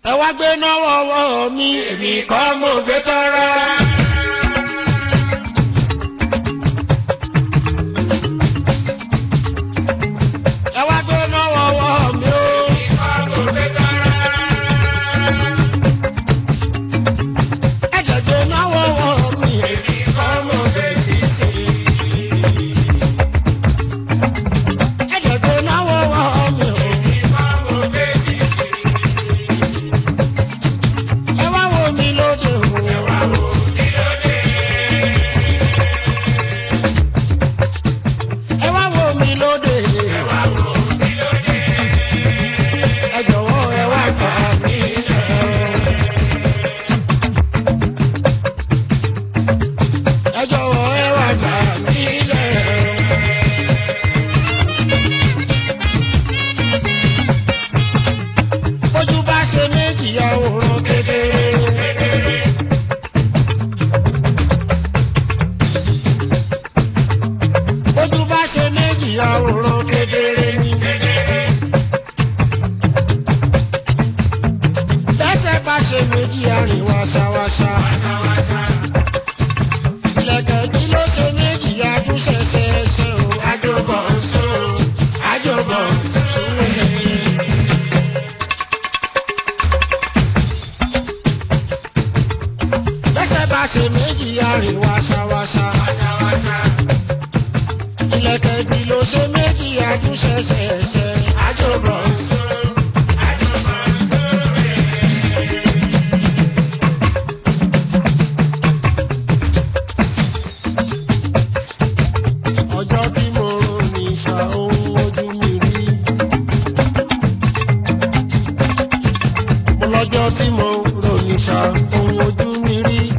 ẹ wá gbé náwó ọwọ́ mi èmi kọ́ mo gbé tọrọ. ẹ wá gbé náwó ọwọ́ mi o. ẹ jẹ́ gbé náwó ọwọ́ mi èmi kọ́ mo gbé sísè. ẹ jẹ́ gbé náwó ọwọ́ mi o. ẹ wá wo mi lóde o. ẹ wá wo mi lóde. ẹ jọ̀wọ́ ẹ wá gbà mí lẹ̀. ẹ jọ̀wọ́ ẹ wá gbà mí lẹ̀. ojú bá ṣe méjì àwòrán kedere. ojú bá ṣe méjì àwòrán kedere ni. bẹ́sẹ̀ bá ṣe méjì àrìn wáṣáwáṣá. ìlẹ̀kẹ̀ tí ló ṣe méjì adúṣẹṣẹṣẹ o. àjọbọ̀ ń sọ àjọbọ̀ ń sọ wẹ̀ẹ́. bẹ́sẹ̀ bá ṣe méjì àrìn wáṣáwáṣá. ìlẹ̀kẹ̀ tí ló ṣe méjì adúṣẹṣẹṣẹ. àjọbọ̀ ń sọ. ọjọ́ tí mo rò ní ìṣà ohun ojú mi rí. mo lọ́jọ́ tí mo rò ní ìṣà ohun ojú mi rí.